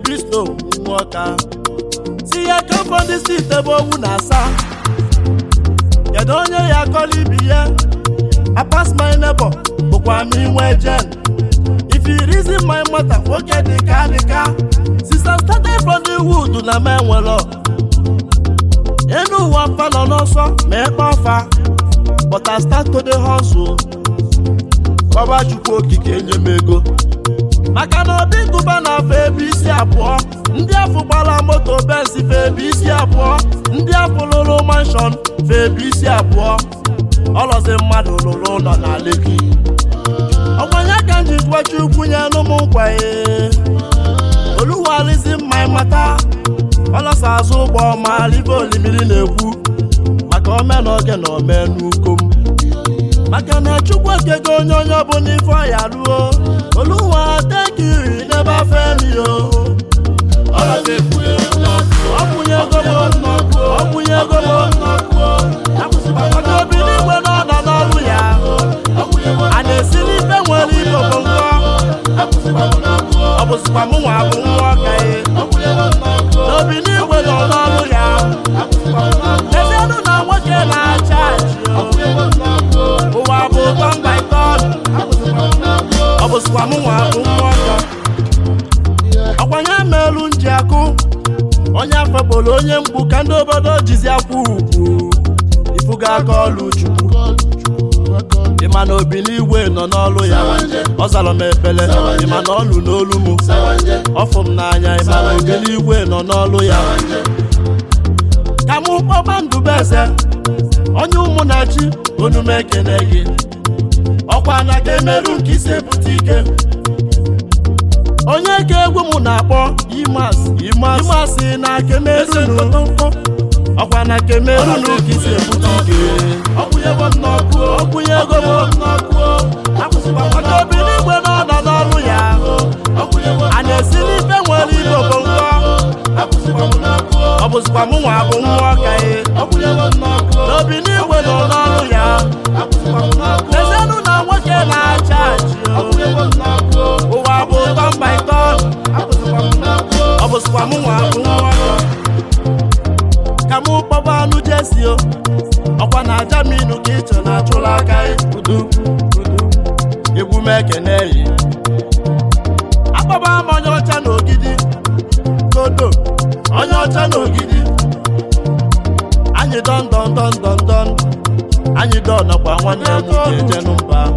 bisto nwoka si ya kemfọ ndị steeti ebe owu na-asa kedu onye ya akọla ibi ya apas my neighbor bụkwa m inwe jen if you reason my matter nwoke dịka dịka sista started from the wood na m enwere enu ụwa mfa nọ n'ọsọ ma ekpe ọfa but I start to dey hustle kọba chukwu okike nye m ego maka na obi gụba na afọ ebe isi abụọ ndị afọ gbara moto benzi fe ebe isi abụọ ndị afọ lụrụ manshọn fe ebe isi abụọ ọlọzi mmadụ lụrụ ụlọ na leki ọgbanye ka m ji gwachi ukwu nye n'ụmụ nkwaye oluwalizi mma mata ọlọsa azụ ụgbọ ma libe olimiri na-ekwu maka omenoge na omenukom maka na chukwu ekego onye onye ọbụla ife ọya ruo oluwa tekiri n'ebe afọ emi o ọkwụnyego m ọkwụnyego m maka obi n'igwe na ọ nọ n'ọrụ ya a na-esi n'ife nwere ibobo nkọ ọ bụzikwa mụ nwa bụ nwa ọka ye n'obi n'igwe nọ n'ọrụ ya lezienụ na nwoke na-acha achị ụwa bụ ụtọ mba ike ọ bụzikwa mụ nwa bụ nwa ọka ọkwanye meelu nji akụ onye afọ kpọrọ onye mgbu ka ndị obodo jizi akwụ ugwu ifuga aka ọlụ chukwu ịma na obi n'igwe nọ n'ọlụ ya ọ zara m ekpele ịma na ọlụ n'olu m ọfụ m n'anya ịma na obi n'igwe nọ n'ọlụ ya ka mụ kpọba ndụbeze onye ụmụnachi onume ekene gị ọkwa na ka emerụ nke isi ebute ike onye ka egwu m na-akpọ imas imas na kemerunu ọkwa na kemerunu ka isi ebute ike ọkwụnyego m n'ọkụ ọkwụnyego m n'ọkụ maka obi n'igwe na ọ nọ n'ọrụ ya a na-esi n'ife nwere ibobo nkọ ọ bụzikwa mụ nwa bụ nwa ọka ye n'obi n'igwe nọ n'ọrụ ya lezienụ na nwoke na-acha achị ụwa bụ ụtọ mba ịtọ ọ bụzikwa mụ nwa bụ nwa ọka ka mụ kpọba anụ jesi o ọkwa na aja m inu ka ịchọ na achụla aka udu egwu m ekene yi akpọba m onye ọcha na ogidi kodo onye ọcha na ogidi anyị dọn dọn dọn dọn dọn anyị dọn nakwa nwanne m nwoke jenu mba